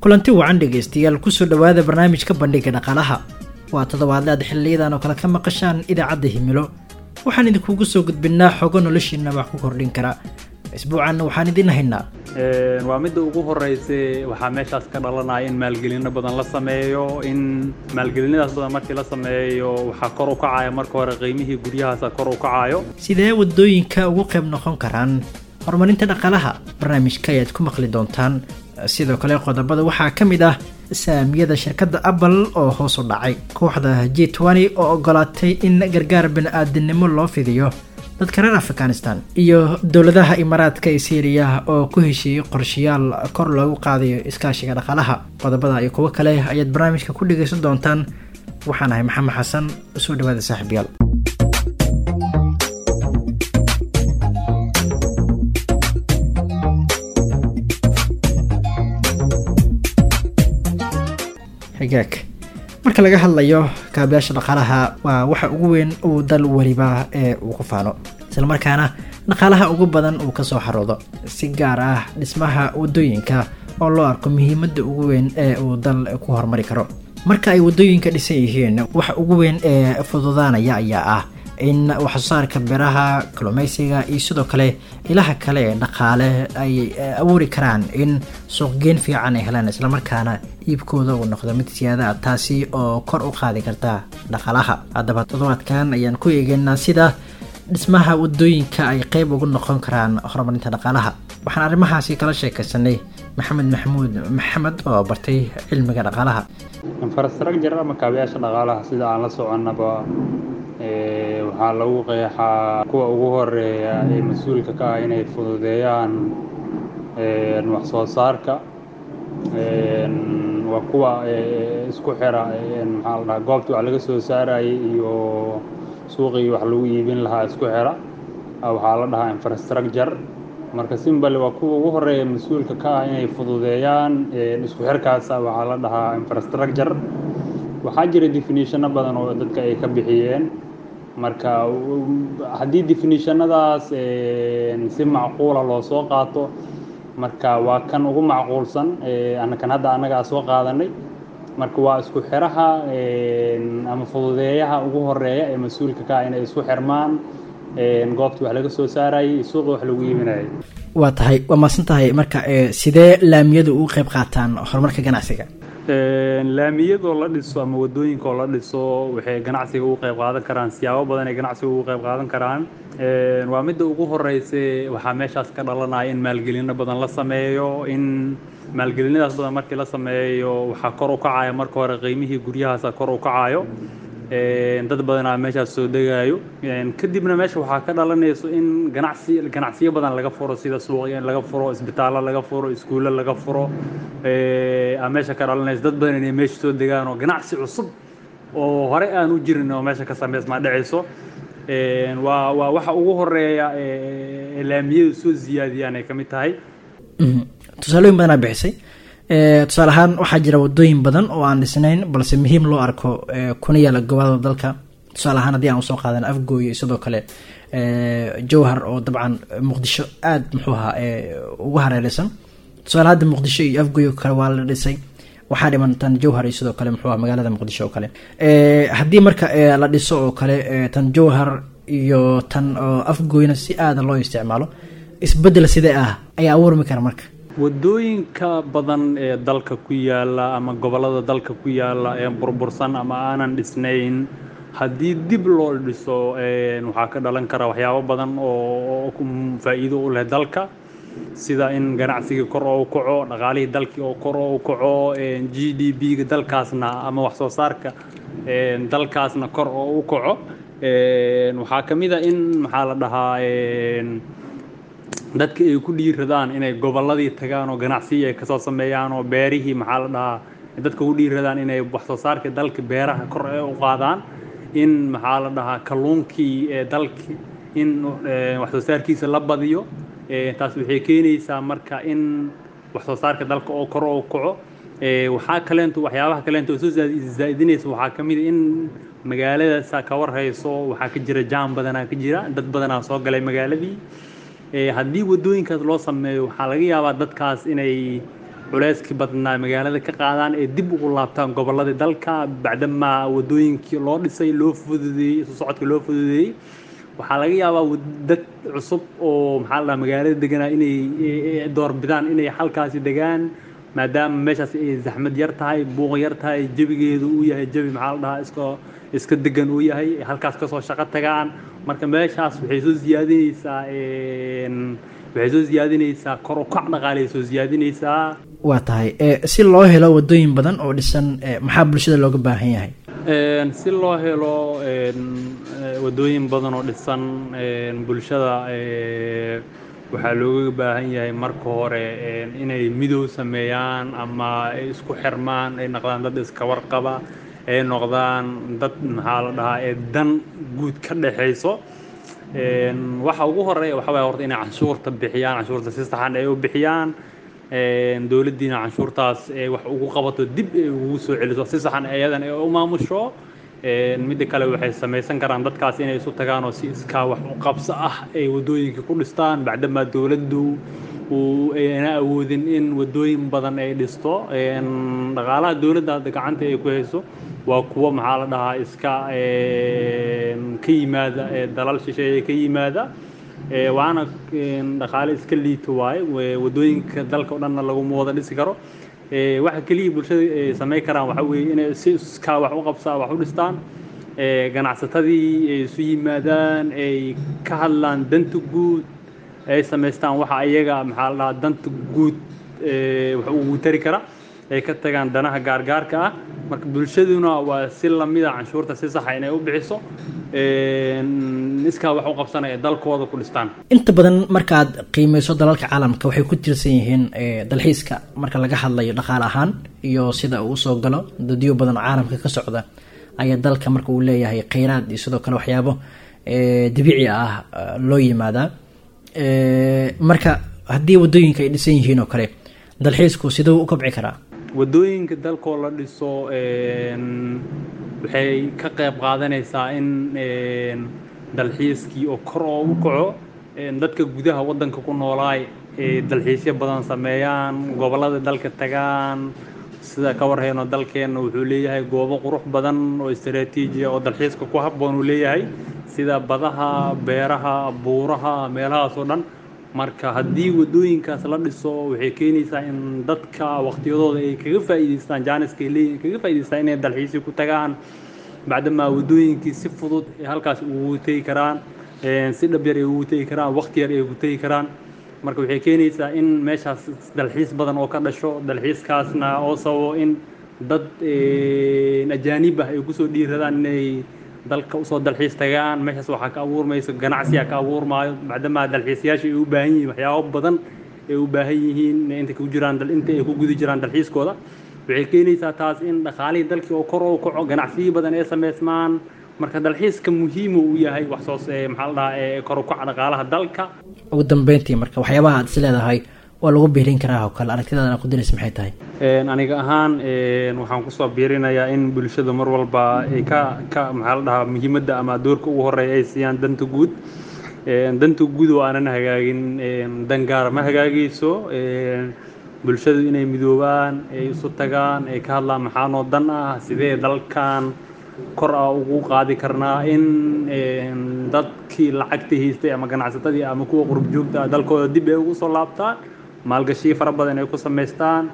kulanti wacan dhegaystayaal kusoo dhowaada barnaamijka bandhiga dhaqaalaha waa toddobaadle aad xiliyadan oo kale ka maqashaan idaacadda himilo waxaan idinkugu soo gudbinnaa xogo noloshiina wax ku kordhin kara isbuucanna waxaan idin haynaa waa midda ugu horeysa waxaa meeshaas ka dhalanaya in maalgelino badan la sameeyo in maalgelinadaas badan markii la sameeyo waxaa kor u kacaya marka hore qiimihii guryahaasa kor u kacayo sidee wadooyinka ugu qayb noqon karaan horumarinta dhaqaalaha barnaamijka ayaad ku maqli doontaan sidoo kale qodobada waxaa ka mid ah saamiyada shirkadda apple oo hoos u dhacay kooxda g twenty oo ogolaatay in gargaar bani-aadinimo loo fidiyo dadka reer afghanistan iyo dowladaha imaaraadka ee syriya oo ku heshiiyey qorshayaal kor loogu qaadayo iskaashiga dhaqaalaha qodobada iyo kuwo kale ayaad barnaamijka ku dhegaysan doontaan waxaan ahay maxamed xasan soo dhawaada saaxiibyaal xigaag marka laga hadlayo kaabayaasha dhaqaalaha waa waxa ugu weyn uu dal weliba ee uu ku faano islamarkaana dhaqaalaha ugu badan uu kasoo xaroodo si gaar ah dhismaha wadooyinka oo loo arko muhiimadda ugu weyn ee uu dal ku horumari karo marka ay wadooyinka dhisan yihiin waxa ugu weyn ee fududaanaya ayaa ah in waxsoosaarka beeraha kalluumeysiga iyo sidoo kale ilaha kale ee dhaqaale ay abuuri karaan in suuqgeyn fiican ay helaan islamarkaana iibkooda uu noqdo mid siyaada ah taasi oo kor u qaadi karta dhaqaalaha haddaba toddobaadkan ayaan ku eegeynaa sida dhismaha wadooyinka ay qeyb ugu noqon karaan horumarinta dhaqaalaha waxaan arrimahaasi kala sheekaysanay maxamed maxamuud maxamed oo bartay cilmiga dhaqaalaha infrastructure ama kaabayaasha dhaqaalaha sida aan la soconnaba waxaa lagu qeexaa kuwa ugu horeeya ee mas-uulka ka ah inay fududeeyaan wax soo saarka waa kuwa isku xira maxaa la dhahaa goobta wax laga soo saarayay iyo suuqii wax lagu iibin lahaa isku xira waxaa la dhahaa infrastructure marka simbale waa kuwa ugu horeeya mas-uulka ka ah inay fududeeyaan isku xirkaas waxaa la dhahaa infrastructure waxaa jira definitionno badan oo dadka ay ka bixiyeen marka haddii definitionadaas si macquula loo soo qaato marka waa kan ugu macquulsan kan hadda annaga soo qaadanay marka waa isku xiraha ama fududeeyaha ugu horeeya ee mas-uulka ka ah inay isku xirmaan goobta wax laga soo saarayay suuqa wax lagu iibinayay waa tahay waa maasan tahay marka sidee laamiyadu ugu qayb qaataan horumarka ganacsiga laamiyadoo la dhiso ama wadooyinkaoo la dhiso waxay ganacsiga ugu qayb qaadan karaan siyaabo badan ay ganacsiga ugu qayb qaadan karaan waa midda ugu horeysa waxaa meeshaas ka dhalanaya in maalgelino badan la sameeyo in maalgelinadaas badan markii la sameeyo waxaa kor u kacaya marka hore qiimihii guryahaasa kor u kacayo dad badanaa meeshaas soo degaayo kadibna meesha waxaa ka dhalanayso in ganacsi ganacsiyo badan laga furo sida suuqya in laga furo isbitaallo laga furo iskuulle laga furo aa meesha ka dhalanayso dad badan inay meesha soo degaan oo ganacsi cusub oo hore aan u jirin oo meesha ka sameysmaa dhacayso waa waa waxa ugu horeeya laamiyadu soo ziyaadiyaan ay ka mid tahay tusaalooyin badanaa bixisay tusaale ahaan waxaa jira wadooyin badan oo aan dhisnayn balse muhiim loo arko kuna yaala gobolada dalka tusaale ahaan haddii aan usoo qaadan afgooye sidoo kale jowhar oo dabcan muqdisho aada muxuu ahaa ugu hareereysan tusaale hadda muqdisho iyo afgooye kale waa la dhisay waxaa dhiman tan jowhar iyo sidoo kale muxuu aha magaalada muqdisho oo kale haddii marka la dhiso oo kale tan jowhar iyo tan afgooyna si aada loo isticmaalo isbedel sidee ah ayaa abuurmi kara marka wadooyinka badan ee dalka ku yaala ama gobollada dalka ku yaala ee burbursan ama aanan dhisnayn haddii dib loo dhiso waxaa ka dhalan kara waxyaabo badan oo faa'iido u leh dalka sida in ganacsigii kor oo u kaco dhaqaalihii dalkii oo kor oo u kaco g d b-ga dalkaasna ama wax soo saarka dalkaasna kor oo u kaco waxaa ka mid a in maxaa la dhahaa dadka ay ku dhiiradaan inay gobolladii tagaan oo ganacsiyi ay kasoo sameeyaan oo beerihii maxaa la dhahaa dadka ku dhiiradaan inay wax soo saarka dalka beeraha kor ee u qaadaan in maxaa la dhahaa kalluunkii ee dalki in wax soo saarkiisa la badiyo taas waxay keenaysaa marka in wax soo saarka dalka oo kor oo kaco waxaa kaleento waxyaabaha kaleento oo soo zaa'idinaysa waxaa ka mid a in magaaladaasa ka warhayso waxaa ka jira jaam badanaa ka jira dad badanaa soo galay magaaladii haddii wadooyinkaas loo sameeyo waxaa laga yaabaa dadkaas inay culeyskii badnaa magaalada ka qaadaan ee dib ugu laabtaan gobolladii dalka bacdamaa wadooyinkii loo dhisay loo fududeeyey isu socodka loo fududeeyey waxaa laga yaabaa dad cusub oo maxaa la dhaha magaalada deganaa inay doorbidaan inay halkaasi degaan maadaama meeshaas ay zaxmad yar tahay buuq yar tahay jebigeedu uu yahay jebi maxaa la dhahaa iska iska degan uu yahay halkaas kasoo shaqo tagaan marka meeshaas waxay soo siyaadinaysaa waxay soo siyaadinaysaa kor u kac dhaqaalay soo siyaadinaysaa waa tahay si loo helo wadooyin badan oo dhisan maxaa bulshada looga baahan yahay si loo helo wadooyin badan oo dhisan bulshada waxaa looga baahan yahay marka hore inay midow sameeyaan ama ay isku xirmaan ay noqdaan dad iska warqaba ay noqdaan dad maxaa la dhahaa ee dan guud ka dhexayso waxa ugu horeeya waxa waaya horta inay canshuurta bixiyaan canshuurta si saxan ay u bixiyaan dowladdiina canshuurtaas ee wax ugu qabato dib ay ugu soo celiso si saxan iyadan ay u maamusho midda kale waxay samaysan karaan dadkaas inay isu tagaan oo si iskaa wax u qabso ah ay wadooyinka ku dhistaan bacdamaa dowladdu uu ayna awoodin in wadooyin badan ay dhisto dhaqaalaha dowladda hadda gacanta ay ku hayso waa kuwo maxaa la dhahaa iska ka yimaada dalal shisheeye ka yimaada waana dhaqaale iska liito waaye wadooyinka dalka o dhanna laguma wada dhisi karo waxa keliya bulshada ay samayn karaan waxa weeye inay si iskaa wax u qabsaa wax u dhistaan ganacsatadii ay isu yimaadaan ay ka hadlaan danta guud ay samaystaan waxa iyaga maxaa la dhahaa danta guud wax ugu tari kara ay ka tagaan danaha gaargaarka ah marka bulshaduna waa si lamida canshuurta si saxa inay u bixiso iskaa wax u qabsanaya dalkooda ku dhistaan inta badan markaad qiimeyso dalalka caalamka waxay ku tirsan yihiin dalxiiska marka laga hadlayo dhaqaale ahaan iyo sida uu usoo galo dadyo badan oo caalamka ka socda ayaa dalka marka uu leeyahay kheyraad iyo sidoo kale waxyaabo dabiici ah loo yimaadaa marka haddii wadooyinka ay dhisan yihiin oo kale dalxiisku siduu u kobci karaa wadooyinka dalkoo la dhiso waxay ka qayb qaadanaysaa in dalxiiskii oo kor oo u kaco dadka gudaha waddanka ku noolaay ay dalxiisyo badan sameeyaan gobollada dalka tagaan sida ka warhayno dalkeenna wuxuu leeyahay goobo qurux badan oo istaraatiijiya oo dalxiiska ku habboon uu leeyahay sida badaha beeraha buuraha meelahaas oo dhan marka haddii wadooyinkaas la dhiso waxay keenaysaa in dadka waqtiyadooda ay kaga faa'iidaystaan jaaniska ay leeyihin kaga faa'iidaystaan inay dalxiisi ku tagaan bacdamaa wadooyinkii si fudud ay halkaas ugu tegi karaan si dhab yar ay ugu tegi karaan waqti yar ay ugu tegi karaan marka waxay keenaysaa in meeshaas dalxiis badan oo ka dhasho dalxiiskaasna oo sababo in dad ajaanib ah ay kusoo dhiiradaan inay dalka usoo dalxiis tagaan meeshaas waxaa ka abuurmaysa ganacsiyaa ka abuurmaayo bacdamaa dalxiisayaasha ay u baahan yihiin waxyaabo badan ay u baahan yihiin inta ku jiraan inta ay ku guda jiraan dalxiiskooda waxay keenaysaa taas in dhaqaalihii dalkii oo kor u kaco ganacsiyo badan ay samaysmaan marka dalxiiska muhiima uu yahay wax soo maxaa la dhahaa kor u kaca dhaqaalaha dalka ugu dambeyntii marka waxyaabaha aad is leedahay waa lagu biirin karaa oo kale aragtidaada ku diraysa maxay tahay aniga ahaan waxaan kusoo biirinayaa in bulshada mar walba ay ka ka maxaa la dhahaa muhiimadda ama doorka ugu horeeya ay siiyaan danta guud danta guud oo aanan hagaagin dan gaara ma hagaagayso bulshadu inay midoobaan ay isu tagaan ay ka hadlaan maxaanoo dan ah sidee dalkan kor a ugu qaadi karnaa in dadkii lacagta haystay ama ganacsatadii ama kuwa qurub joogta ah dalkooda dib ay ugu soo laabtaan maalgashiyo fara badan ay ku samaystaan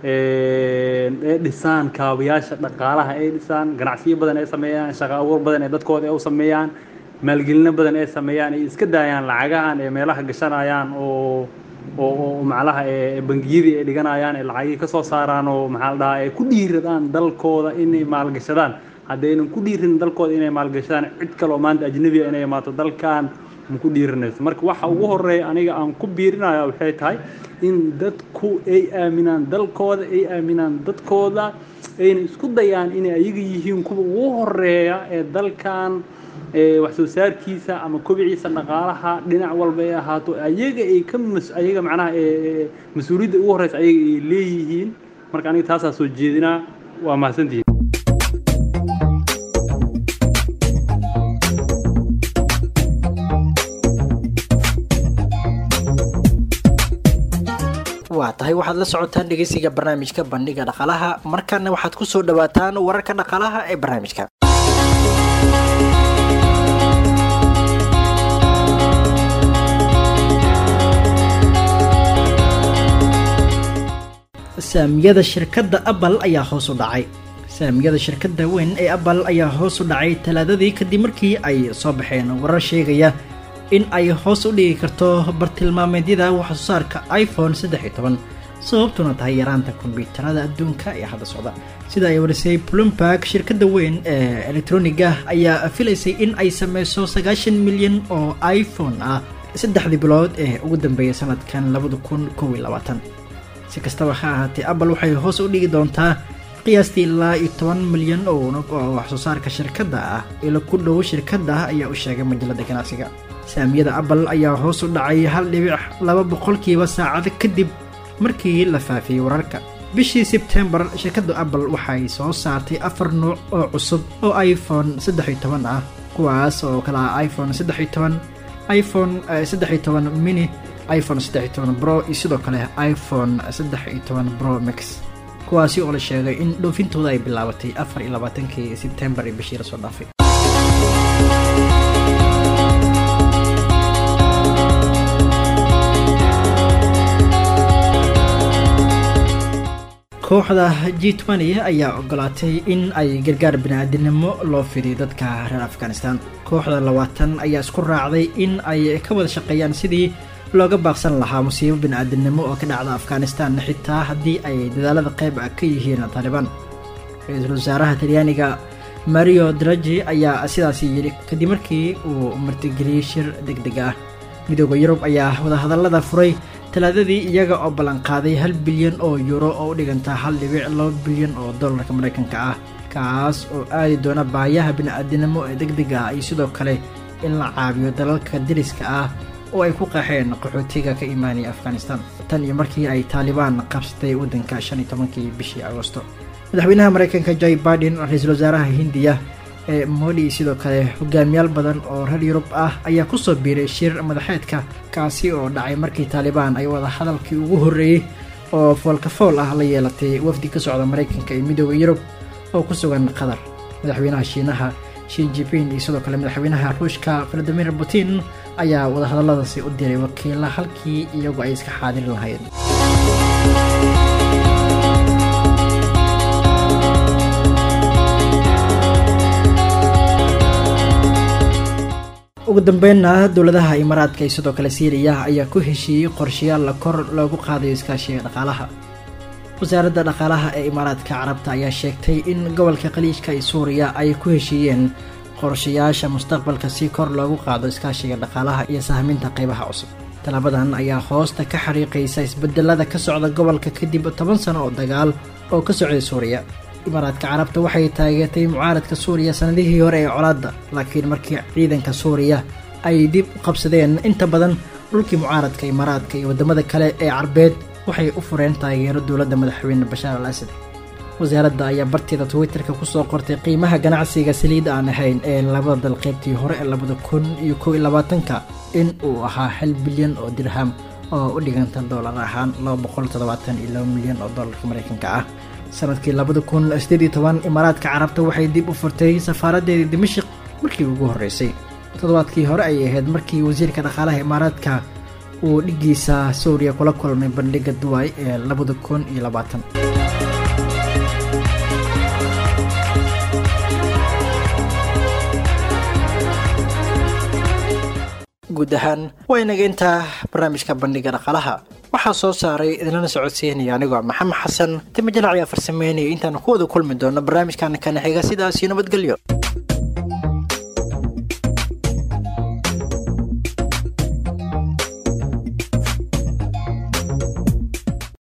ay dhisaan kaabayaasha dhaqaalaha ay dhisaan ganacsiyo badan ay sameeyaan shaqo abuur badan ee dadkooda ay u sameeyaan maalgelino badan ay sameeyaan ay iska daayaan lacagahan ee meelaha gashanayaan oo oo macnaha ee bangiyadii ay dhiganayaan ee lacagii ka soo saaraan oo maxaa la dhahaa ay ku dhiiradaan dalkooda inay maalgashadaan haddaynan ku dhiirin dalkooda inay maalgashadaan cid kale oo maanta ajnabiga inay imaato dalkan ma ku dhiiranayso marka waxa ugu horeeya aniga aan ku biirinaya waxay tahay in dadku ay aaminaan dalkooda ay aaminaan dadkooda ayna isku dayaan inay ayaga yihiin kuwa ugu horeeya ee dalkan wax soo saarkiisa ama kobiciisa dhaqaalaha dhinac walba ay ahaato ayaga ay ka mas ayaga macnaha mas-uuliyadda ugu horeysa ayaga ay leeyihiin marka aniga taasaa soo jeedinaa waa mahadsantihiin waa waa tahay waxaad la socotaan dhegeysiga barnaamijka bandhiga dhaqaalaha markaana waxaad kusoo dhawaataan wararka dhaqaalaha ee barnaamijka saamiyada shirkadda apple ayaa hoos u dhacay saamiyada shirkadda weyn ee apple ayaa hoos u dhacay talaadadii kadib markii ay soo baxeen warar sheegaya in ay hoos u dhigi karto bartilmaameedyada waxsoo saarka iphone saddex iyo toban sababtuna tahay yaraanta kombyuutarada adduunka ee hadda socda sida ay warisay plumberg shirkadda weyn ee elektroniga ayaa filaysay in ay sameyso sagaashan milyan oo iphone ah saddexdii bilood ee ugu dambeeyay sanadkan labada kun kow iyo labaatan si kastaba ha ahaatee apple waxay hoos u dhigi doontaa qiyaastii ilaa iyo toban milyan oo waxsoo saarka shirkadda ah ila ku dhow shirkadda ayaa u sheegay majalada ganacsiga saamiyada apple ayaa hoos u dhacay hal dhibic laba boqolkiiba saacado kadib markii la faafiyey wararka bishii sebtembar shirkadda apple waxay soo saartay afar nuuc oo cusub oo iphone saddex iyo toban ah kuwaas oo kala ah iphone saddex iyo toban iphone saddex iyo toban mini iphone saddex iyo toban bro iyo sidoo kale iphone saddex iyo toban bro max kuwaasi oo la sheegay in dhoofintooda ay bilaabatay afar iyo labaatankii sebtembar ee bishii lasoo dhaafay kooxda g twenty ayaa ogolaatay in ay gargaar bini-aadinimo loo fidiyo dadka reer afghanistan kooxda labaatan ayaa isku raacday in ay ka wada shaqeeyaan sidii looga baaqsan lahaa musiibo bini-aadinimo oo ka dhacda afghanistan xitaa haddii ay dadaalada qayb ah ka yihiin taalibaan ra-iisul wasaaraha talyaaniga mario draji ayaa sidaasi yidhi kadib markii uu martigeliyey shir deg deg ah midooda yurub ayaa wadahadallada furay talaadadii iyaga oo ballanqaaday hal bilyan oo yuuro oo u dhiganta hal dhibic laba bilyan oo dollarka maraykanka ah kaas oo aadi doona baayaha bini-aadinimo ee deg deg ah iyo sidoo kale in la caabiyo dalalka deriska ah oo ay ku qaxeen qaxootiga ka imaanaya afghanistan tan iyo markii ay taalibaan qabsatay waddanka shan iyo tobankii bishii agosto madaxweynaha maraykanka joy biden ra-iisul wasaaraha hindiya ee modi sidoo kale hogaamiyaal badan oo reer yurub ah ayaa kusoo biiray shir madaxeedka kaasi oo dhacay markii taalibaan ay wada hadalkii ugu horreeyey oo foolkafool ah la yeelatay wafdi ka socda maraykanka iyo midooda yurub oo ku sugan qatar madaxweynaha shiinaha shin jipin iyo sidoo kale madaxweynaha ruushka valadimir putin ayaa wadahadalladaasi u diray wakiila halkii iyagu ay iska xaadiri lahayd ugu dambeynna dowladaha imaaraadka iyo sidoo kale siiriya ayaa ku heshiiyey qorshayaal la kor loogu qaadayo iskaashiga dhaqaalaha wasaaradda dhaqaalaha ee imaaraadka carabta ayaa sheegtay in gobolka khaliijka iyo suuriya ay ku heshiiyeen qorshayaasha mustaqbalka si kor loogu qaado iskaashiga dhaqaalaha iyo sahminta qaybaha cusub tallaabadan ayaa hoosta ka xariiqaysa isbedelada ka socda gobolka kadib toban sano oo dagaal oo ka socday suuriya imaaraadka carabta waxay taageertay mucaaradka suuriya sanadihii hore ee colaadda laakiin markii ciidanka suuriya ay dib u qabsadeen inta badan dhulkii mucaaradka imaaraadka iyo waddamada kale ee carbeed waxay u fureen taageero dowladda madaxweyne bashaar al asad wasaaradda ayaa barteeda twitterka kusoo qortay qiimaha ganacsiga saliid aan ahayn ee labada dal qaybtii hore ee labada kun iyo kow iyo labaatanka in uu ahaa hal bilyan oo dirham oo u dhiganta doolar ahaan laba boqol toddobaatan iyo laba milyan oo doolarka maraykanka ah sanadkii labada kun sideed iyo toban imaaraadka carabta waxay dib u furtay safaaraddeedii dimashik markii ugu horreysay toddobaadkii hore ayay ahayd markii wasiirka dhaqaalaha imaaraadka uu dhiggiisa suuriya kula kulmay bandhigga duway ee labada kun iyo labaatan guud ahaan waa inaga intaa barnaamijka bandhiga dhaqaalaha waxaa soo saaray idinlana socodsiinaya anigoo maxamed xasan timo jalac ayaa farsameynaya intaanu ku wada kulmi doono barnaamijkan kana xiga sidaasiyo nabadgelyo